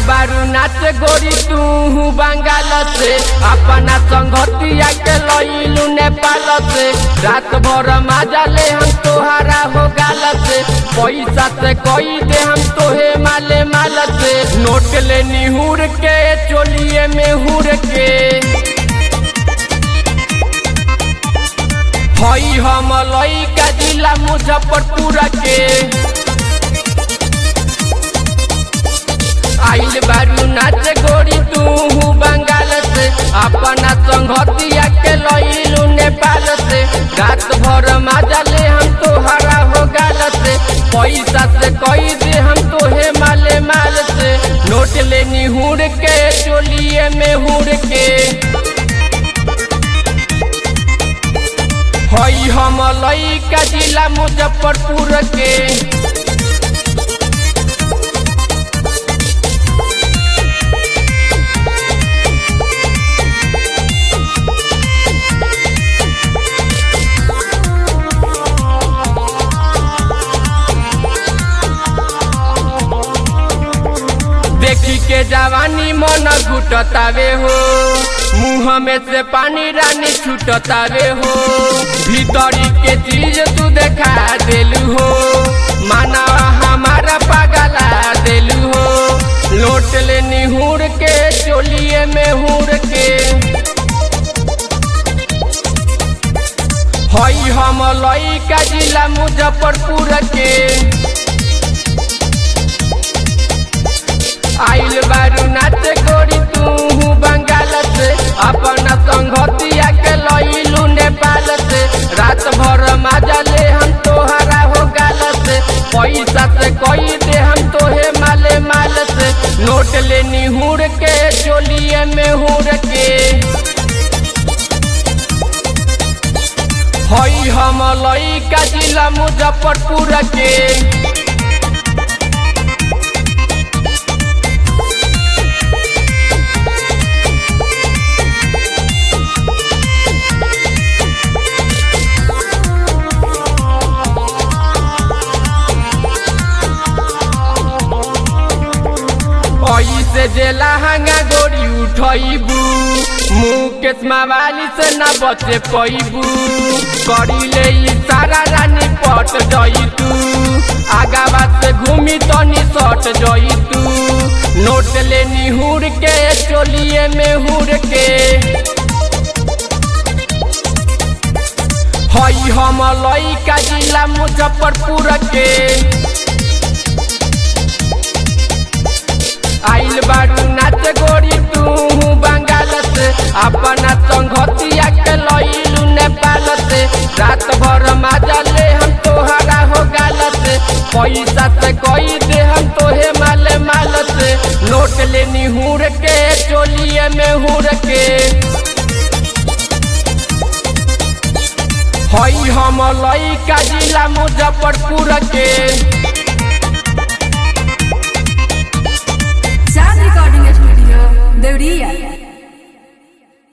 बारू नाच गोरी तू बंगाल से अपना संगतिया के लइलू नेपाल से रात भर मजा ले हम तोहरा हो गाल से पैसा से कोई दे हम तोहे माले माल से नोट ले निहुर के चोलिए में हुर के हई हम लइका जिला मुजफ्फरपुर के आइल बारू नाच गोरी तू बंगाल से अपना संगतिया के लइलू नेपाल से रात भर मजा ले हम तोहरा हो गाल से पैसा से कई दे हम तोहे माले माल से नोट ले निहुर के चोलिए में हुर के हई हम लइका जिला मुजफ्फरपुर के देखी के जवानी मन घुटतावे हो मुँह में से पानी रानी छूटतावे हो भीतरी के चीज तू देखा देलू हो माना हमारा पागला देलू हो लोट ले निहुर के चोलिए में हुर के हई हम लइका जिला मुजफ्फरपुर के आइल बारू नाच गोरी तू बंगाल से अपना संगतिया के लइलू नेपाल से रात भर मजा ले हम तोहरा हो गाल से पैसा से कई दे हम तोहे माले माल से नोट ले निहुर के चोलिए में हुर के हई हम लइका जिला मुजफ्फरपुर के से जे लहंगा गोरी उठैबू मुकेश मावाली से न बचे पैबू करी ले सारा रानी पट जइतू आगावा से घूमी तनी सट जइतू नोट ले निहुर के चोलिए में हुर के हई हम लइका जिला मुजफ्फरपुर के आइल बारू नाच गोरी तू बंगाल से अपना संगतिया के लइलू नेपाल से रात भर मजा ले हम तोहरा हो गाल से पैसा से कई दे हम तोहे माले माल से नोट ले निहुर के चोलिए में हुर के हई हम लइका जिला मुजफ्फरपुर के Sound Recording Studio, Deuriya.